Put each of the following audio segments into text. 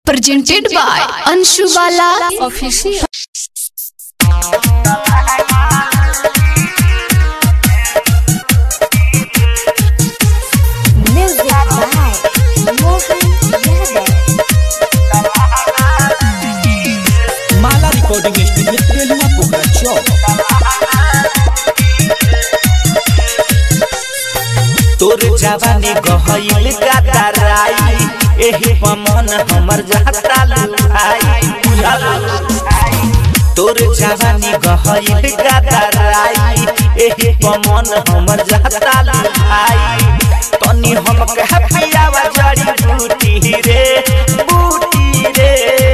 presented by Anshu Bala Official. Music by Mohan Yadav. Mala recording studio तेलुआ पोखरा चौक तोर जवानी गहइल गादराई एही पमन हमर जाता लुभाई बुझल तोर जवानी गहइल गादराई एही पमन हमर जाता लुभाई तनी हम कह पियावा जड़ी बूटी रे बूटी रे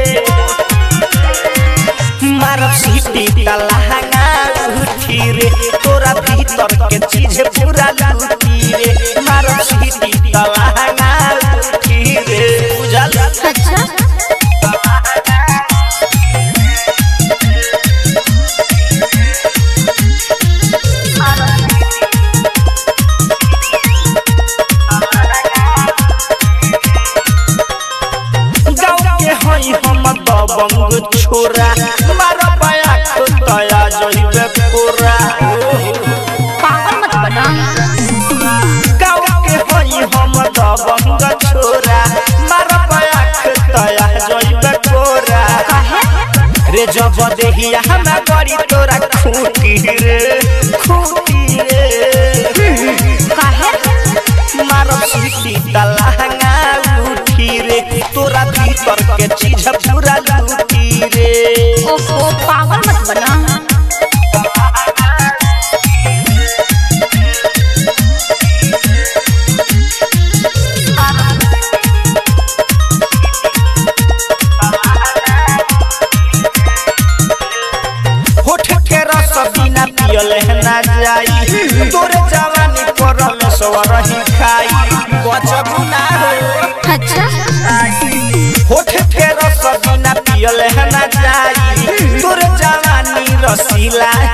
मारब सीटी तलहंगा उठी रे तोरा भीतर के चीज पूरा लूटी रे मारब सीटी तलहंगा उठी रे बुझल अच्छा गाँव के हई हम दबंग छोरा मारब आँख तया जइबे कोरा पागल मत बना गाँव के हई हम दबंग छोरा मारब आँख तया जइबे कोरा रे जब देहिया हम गड़ी तोरा खूटी रे खूटी रे मारब सीटी तलहंगा उठी रे तोरा भीतर के चीज पूरा लूटी रे ओहो पागल मत बना होठ के रस बिना पियल ना जाई तोरे जवानी पर में सवरही खाई बचबू ना हो अच्छा होठ के रस बिना पियल ना जाई तोरे जवानी रसीला